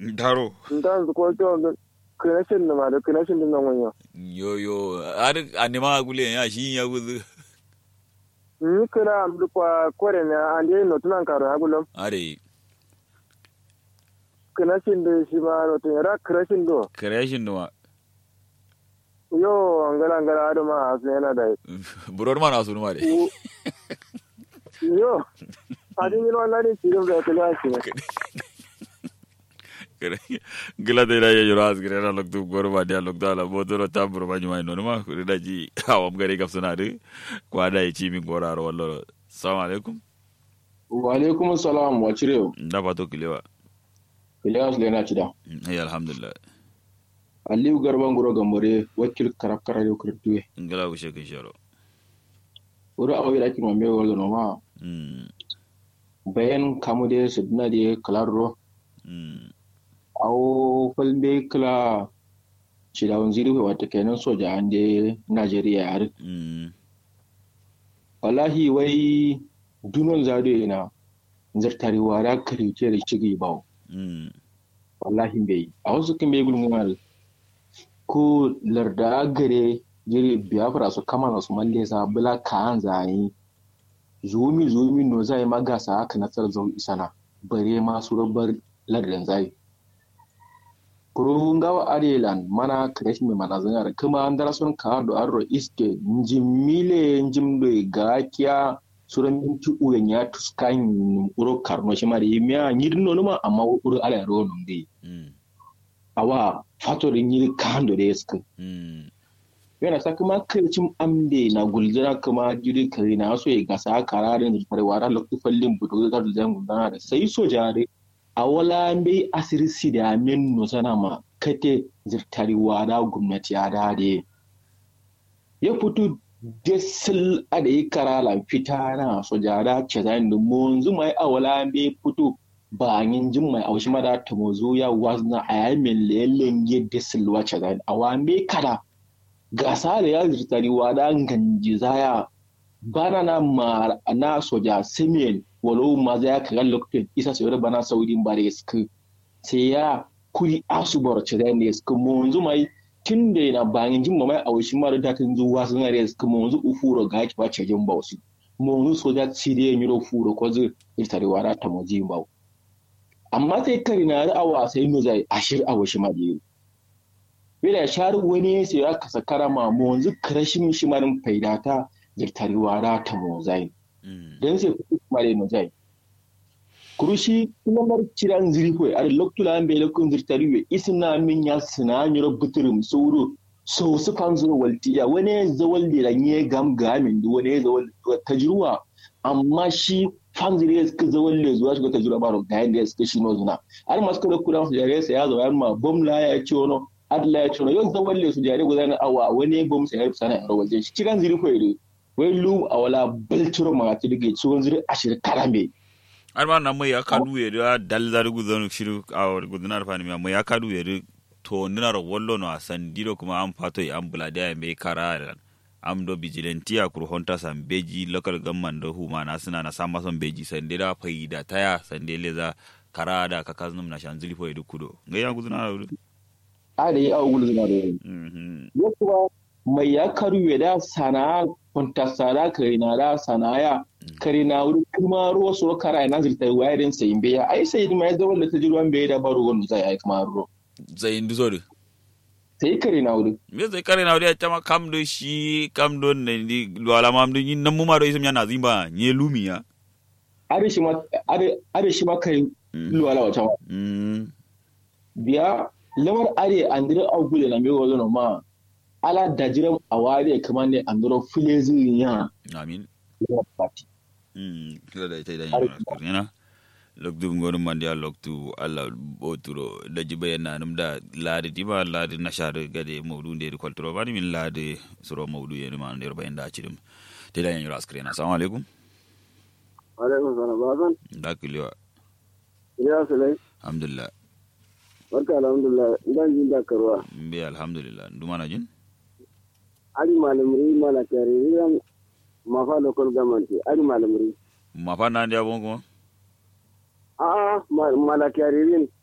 taro nda su ko to connection da ma da connection din nan wanya yo yo ar anima gule ya shi ya guzu ni kira am du kwa kore ne ande no tunan karo ha gulum are connection da shi ma no tun ra connection do creation no yo ngala ngala ado ma asu yana da buror ma na sunu ma de yo adin yin wannan ne cikin da kula shi gila de la ye yoro asgre na lok tu gor ma dia lok dala bodo ro tambro ma nyuma no ma ko da ji awam gari gaf suna de ko ada yi ci min gora ro wallo assalamu alaikum wa alaikum salam wa cire da ba to kilewa Ilyas Lena Cida. ay alhamdulillah Aliyu Garban Guro Gambare wakil karakara yau kirtuwe. ngala ko shekin sharo Wuri awo da kin mamme wala no ma mm bayan kamu de sidna de kalaro mm awo falbe kala Cida wanziri wata kenan soja an de Najeriya har. mm Wallahi wai dunon zado ina zartari wara karice da cigi bawo. mm wallahi bai a wasu kan bai gulmuwar ko larda gare jiri biafra su kama na su malle sa bula ka an zayi zumi zumi no zai magasa haka na tsar zau isana bare ma su rabar lardin zai kurun gawa arelan mana kresh mai mana zanyar kuma an dara sun ka do arro iske njim mile njim do gakiya suran minti uyen ya tuskan uro karno shi mari miya nyirno numa amma uro ala ro nungi mm awa fatorin yiri kando da yaska mm yana sa kuma kircin amde na gulzira kuma jiri kare na so ya gasa kararin da farwara lokacin fallin buto da zan gudana da sai so jare a wala bai asiri si da min no sana ma kate zirtari wada gwamnati ya dade ya fito desil a da yi karala fita na so jara ce zan da munzu mai a wala bai fito ba yin jin mai aushi mada ta mozo ya wazna a yamin lelen ya desil wace zan a wa me kada gasa da ya zirtari wada ganji zaya bana na ma na soja simen walau ma za ya kaga lokacin isa sai bana saudin bare suka sai ya kuri asubar ce da ne suka munzu mai tun da yana bayan jin mai aushi mara da kan zuwa sun are suka munzu ufuro ga ki bace jin ba su munzu soja ci da ya miro furo ko zai zirtari wada ta moji ba amma sai kari na awa sai no zai ashir awashi ma da Bila shari wani sai ya kasa karama mu yanzu karashin shi marin faidata jirtari wara ta mozai. mm Don sai kuɗi kuma da mozai. Kurushi lamar ciran zirfo a lokacin an bai lokacin jirtari we isna min ya sina nyoro buturum sauro so su kan zo waltiya wani ya zawal da ranye gam gamin da wani ya zawal tajruwa amma shi fan zire ya suka zawal da zuwa shiga tajruwa ba ga yanda ya suka shi no zuna. Har masu kada kudan su jare sai ya zo yan ma bom la ya ce wani adla ya ce yau zan walle su jare gudanar awa wani bom sai ya sana yaro waje shi kiran ziri ko ire wai lu a wala baltiro ma ta dige ciwon ziri ashir karame ar ma na mai ya kadu ye da dal da rugu zanu shiru a gudunar fani mai ya kadu ye to nina ro wallo no asan diro kuma am fato ya am bulade ya mai kara am do vigilante ya kur honta san beji local government do huma na suna na sama son beji sande da faida taya sande leza kara da kakaznum na shanzili fo edu kudo ngai ya gudunar ro a da yi awa gulu zuma da wani mhm ya kuma mai ya karu da sana'a kwantasara kare na da sana'a kare na wuri kuma ruwa su kara na zirta wayarin sayin biya ai sai ma ya zama da ta ji ruwan bai da baro wani zai ai kuma ruwa zai indu zo de sai kare na wuri me zai kare na wuri chama kam do shi kam do ne di lwala mam do yin namu ma do isum yana zimba nye lumiya are shi ma are are shi ma kai luwala wata ma mm biya lamar are andire agule na mewa zono ma ala dajiram awari kamar ne andiro filezi ya amin ya party Mm, kila da ita idan yana kurina loktu ngonu mandi a loktu alla boturo da jibe yana num da ladi diba ladi nashar gade mawdu nde kwalturo bani min ladi suro mawdu yeni ma nder bayan da cidim te da yan yura askrena assalamu alaikum alaikum salam bazan da kiliwa ya sulai alhamdulillah barka alhamdulillah idan jin da karwa mbe alhamdulillah nduma na jin ari malamri mala kare ran mafa local government ari malamri ma fa na ndia bongo a a mala kare rin